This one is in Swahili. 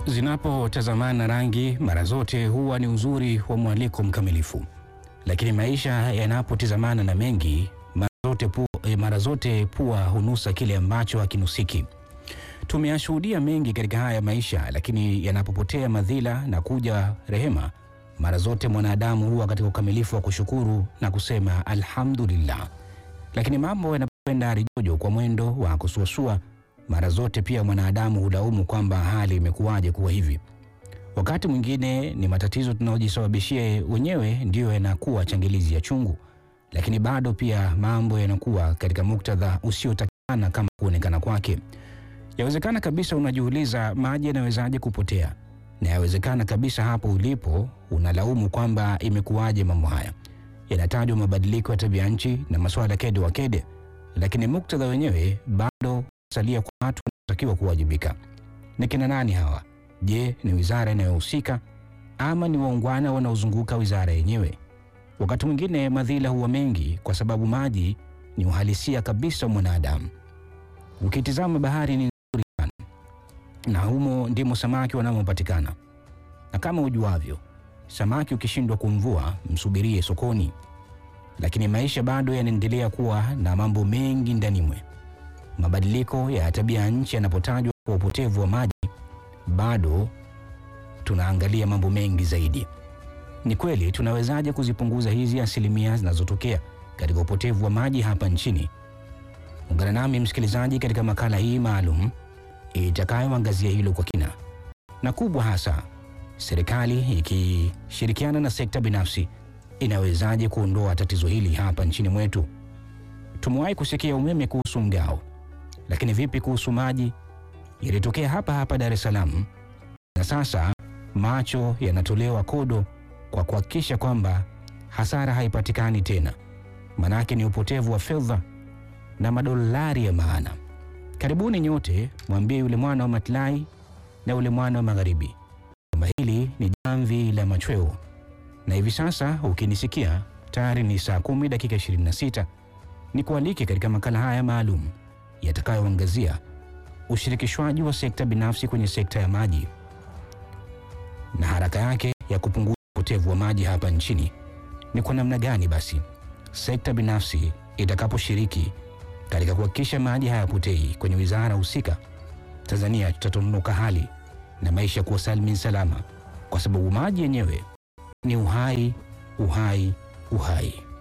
Zinapotazamana rangi mara zote huwa ni uzuri wa mwaliko mkamilifu, lakini maisha yanapotizamana na mengi mara zote pua, eh, mara zote pua hunusa kile ambacho hakinusiki. Tumeyashuhudia mengi katika haya maisha, lakini yanapopotea madhila na kuja rehema, mara zote mwanadamu huwa katika ukamilifu wa kushukuru na kusema alhamdulillah. Lakini mambo yanapokwenda rijojo kwa mwendo wa kusuasua, mara zote pia mwanadamu hulaumu kwamba hali imekuwaje kuwa hivi. Wakati mwingine ni matatizo tunayojisababishia wenyewe ndiyo yanakuwa changilizi ya chungu, lakini bado pia mambo yanakuwa katika muktadha usiotakikana kama kuonekana kwake. Yawezekana kabisa unajiuliza maji yanawezaje kupotea, na yawezekana kabisa hapo ulipo unalaumu kwamba imekuwaje mambo haya. Yanatajwa mabadiliko ya tabia nchi na masuala kede wa kede, lakini muktadha wenyewe bado salia kwa watu wanatakiwa kuwajibika. Ni kina nani hawa? Je, ni wizara inayohusika ama ni waungwana wanaozunguka wizara yenyewe? Wakati mwingine madhila huwa mengi kwa sababu maji ni uhalisia kabisa wa mwanadamu. Ukitizama bahari ni nzuri sana, na humo ndimo samaki wanamopatikana, na kama ujuavyo, samaki ukishindwa kumvua msubirie sokoni. Lakini maisha bado yanaendelea kuwa na mambo mengi ndani mwe. Mabadiliko ya tabia ya nchi yanapotajwa kwa upotevu wa maji, bado tunaangalia mambo mengi zaidi. Ni kweli tunawezaje kuzipunguza hizi asilimia zinazotokea katika upotevu wa maji hapa nchini? Ungana nami msikilizaji, katika makala hii maalum itakayoangazia hilo kwa kina, na kubwa hasa, serikali ikishirikiana na sekta binafsi inawezaje kuondoa tatizo hili hapa nchini mwetu. Tumewahi kusikia umeme kuhusu mgao, lakini vipi kuhusu maji? Yalitokea hapa hapa Dar es Salaam, na sasa macho yanatolewa kodo kwa kuhakikisha kwamba hasara haipatikani tena, manake ni upotevu wa fedha na madolari ya maana. Karibuni nyote, mwambie yule mwana wa matlai na yule mwana wa magharibi kwamba hili ni jamvi la machweo, na hivi sasa ukinisikia tayari ni saa kumi dakika 26 ni kualike katika makala haya maalum yatakayoangazia ushirikishwaji wa sekta binafsi kwenye sekta ya maji na haraka yake ya kupunguza upotevu wa maji hapa nchini. Ni kwa namna gani basi sekta binafsi itakaposhiriki katika kuhakikisha maji hayapotei kwenye wizara husika, Tanzania tutatonuka hali na maisha kuwa salmin salama, kwa sababu maji yenyewe ni uhai, uhai, uhai.